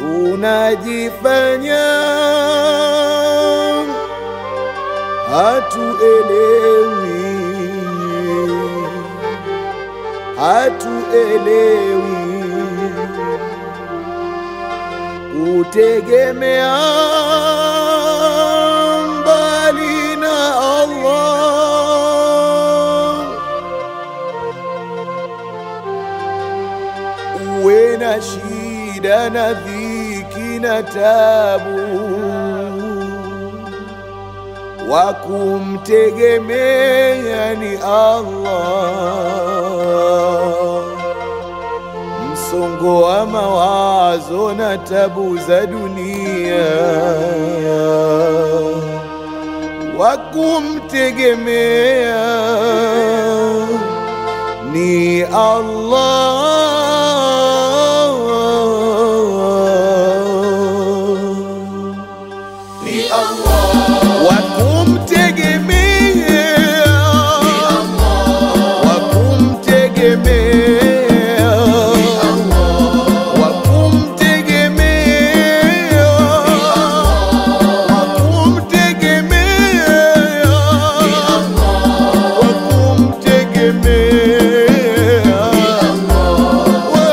tunajifanya hatuelewi, hatuelewi kutegemea mbali na Allah, uwe na shida na dhiki na tabu, wa kumtegemea ni Allah msongo wa mawazo na tabu za dunia, wa kumtegemea ni Allah, ni Allah, wa kumtegemea wa kumtegemea wa kumtegemea wa kumtegemea wa kumtegemea wa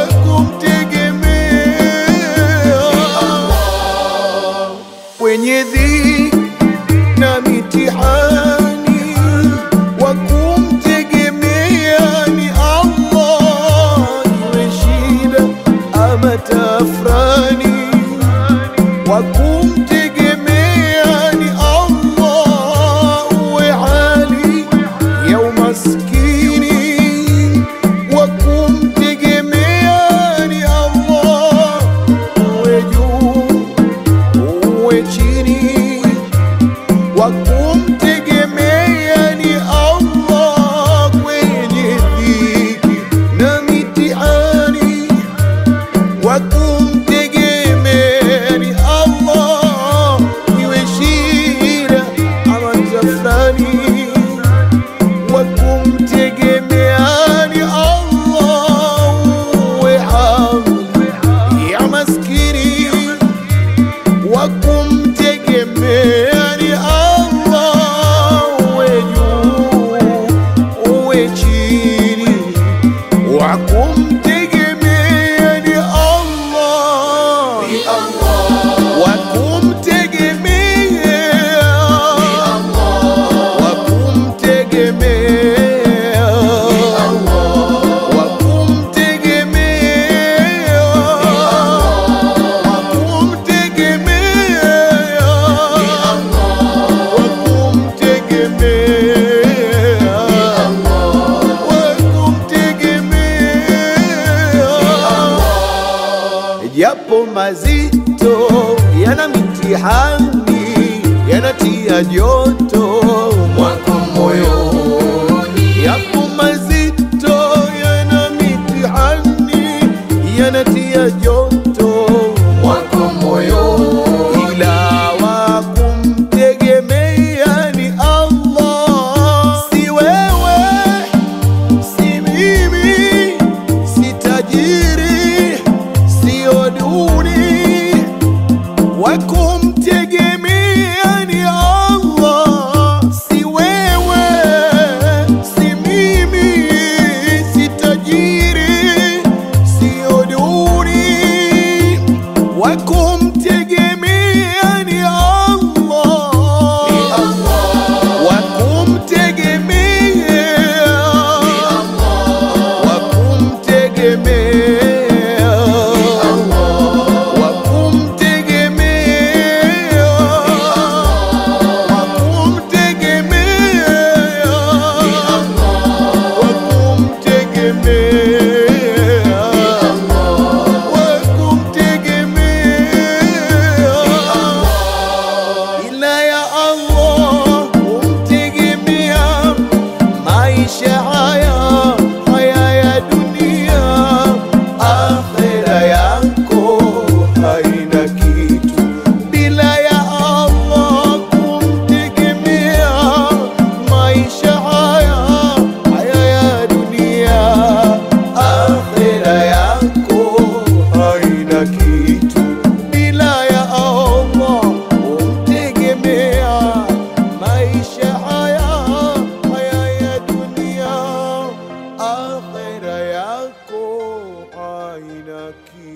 kumtegemea kwenye dhiki na mitihani wa kumtegemea ni Allah, iwe shida ama tafrani, wa kumtegemea ni Allah, uwe hali ya umaskini, wa kumtegemea ni Allah, uwe juu uwe chini wa kumtegemea ni Allah kwenye dhiki na mitihani, wa kumtegemea ni Allah iwe shida ama tafrani, wa kumtegemea ni Allah uwe hali ya maskini wa kumtegemea ni Allah, uwe juu uwe chini, wa kumtegemea ni Allah, ni Allah, wa kumtegemea wa kumtegemea wa kumtegemea wa kumtegemea wa kumtegemea wa kumtegemea japo mazito yana mitihani yanatia joto mwako moyoni, yapo mazito yana mitihani yanatia joto mwako moyoni, ila wa kumtegemea ni Allah, si wewe si mimi, si tajiri, sio duni, wa kumtegemea ni Allah, si wewe, si mimi, si tajiri, sio duni haki